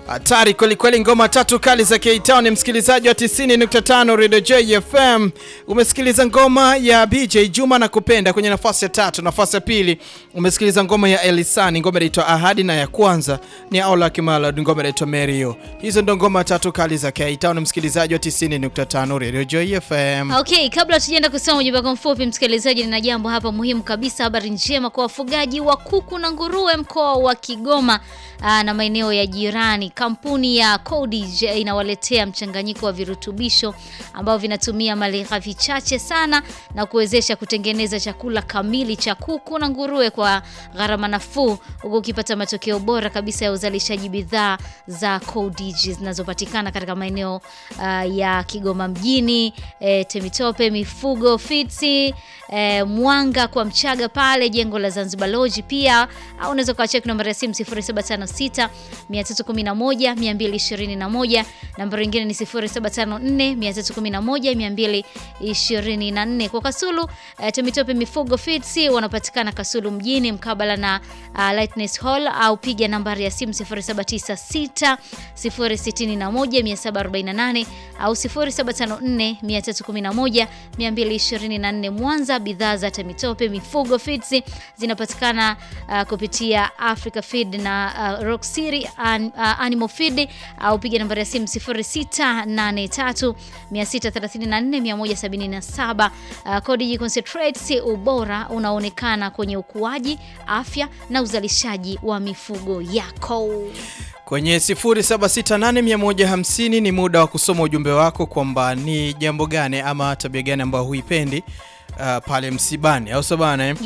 Hatari kwelikweli, ngoma tatu kali za K-Town. Msikilizaji wa 90.5 Radio JFM, umesikiliza ngoma ya BJ Juma na kupenda kwenye nafasi ya tatu. Nafasi ya pili umesikiliza ngoma ya Elisani, ngoma inaitwa Ahadi, na ya kwanza ni Aula Kimala, ngoma inaitwa Merio. Hizo ndo ngoma tatu kali za K-Town, msikilizaji wa 90.5 Radio JFM. Okay, kabla tujaenda kusoma ujumbe wako mfupi msikilizaji, nina jambo hapa muhimu kabisa, habari njema kwa wafugaji wa kuku na nguruwe mkoa wa Kigoma aa, na maeneo ya jirani. Kampuni ya Codige inawaletea mchanganyiko wa virutubisho ambao vinatumia malighafi chache sana na kuwezesha kutengeneza chakula kamili cha kuku na nguruwe kwa gharama nafuu, huku ukipata matokeo bora kabisa ya uzalishaji bidhaa za Codige zinazopatikana katika maeneo uh, ya Kigoma mjini, e, Temitope, Mifugo, Fitsi, e, Mwanga kwa Mchaga pale jengo la Zanzibar Lodge. Pia au unaweza ukawacheki nambari ya simu 0756 311 221, nambari nyingine ni 0754 311 224. Kwa Kasulu e, Temitope, Mifugo, Fitsi wanapatikana Kasulu mjini mkabala na uh, Lightness Hall au piga nambari ya simu 0796 061 748 au 0754 311 224. Mwanza, bidhaa za Temitope Mifugo Feeds zinapatikana uh, kupitia Africa Feed na uh, Rock City an, uh, Animal Feed au piga nambari ya simu 0683 634 177. Uh, Codigi Concentrates, ubora unaonekana kwenye ukuaji, afya na uzalishaji wa mifugo yako. Kwenye 0768150150 ni muda wa kusoma ujumbe wako kwamba ni jambo gani ama tabia gani ambayo huipendi uh, pale msibani au sabana eh?